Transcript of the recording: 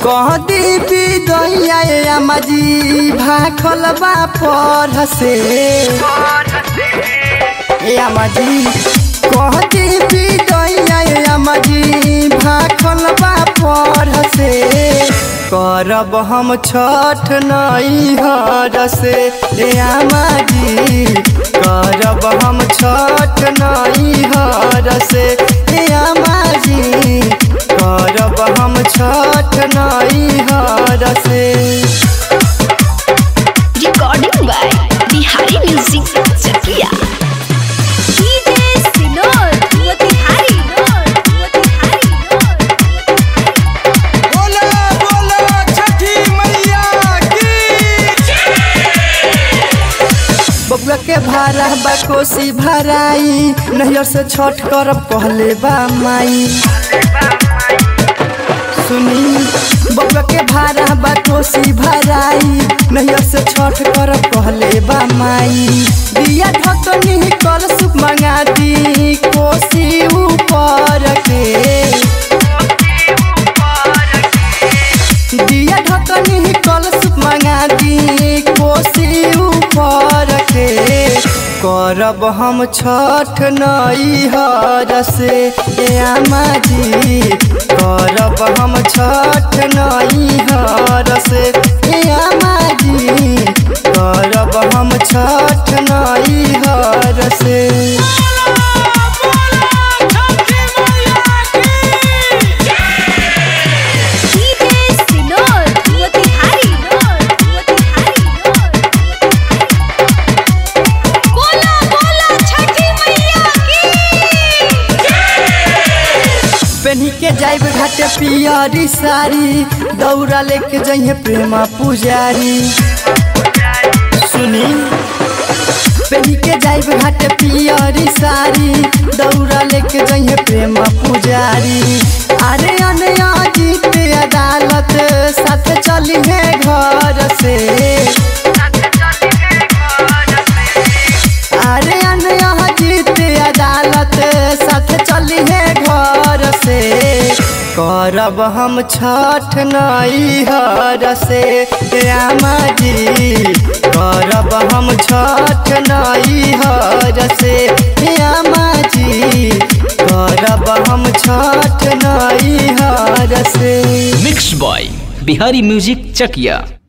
कह दीपी दैया अमाजी भाखल बा पर से ए अमाजी कह दीपी दैया अमाजी भाखल बा पर से करब हम छठ नई हर से ए अमाजी करब हम छठ नई हर से ए अमाजी करब हम छठ नई हर से Recording by Bihari Music Chakia. DJ Sinor, Motihari, Motihari, बोला बोला छठी मैया की बबुआ के भाड़ा बा कोसी भराई नैयर से छठ करब कहले बा माई सुनी बबुआ के भाड़ा बा कोसी भराई नैयर से छठ करब कहले बा माई दिया ढकनी कल सुप मंगा दी कोसी ऊपर के दिया ढकनी कलश मंगा दी कोसी ऊपर के करब हम छठ नई हर से ए आमाजी करब हम छठ नई हर से ए आमाजी करब हम छठ नई हर से DJ Sinor, Motihari, Motihari. बोला बोला छठी मैया की पेनी के जाइब घाटे पियरी साड़ी दौड़ा लेके जइहे प्रेमा पुजारी सुनी पेनी के जाइब घाटे पियरी साड़ी दौड़ा लेके जइहे प्रेमा पुजारी अरे अनया जीत अदालत साथ चली है घर से अरे अनया जीत अदालत साथ चली है घर से करब हम छठ नई हर से रामा जी करब हम छठ नई हर से रामा जी करब हम छठ नई हर से mix by Bihari music Chakiya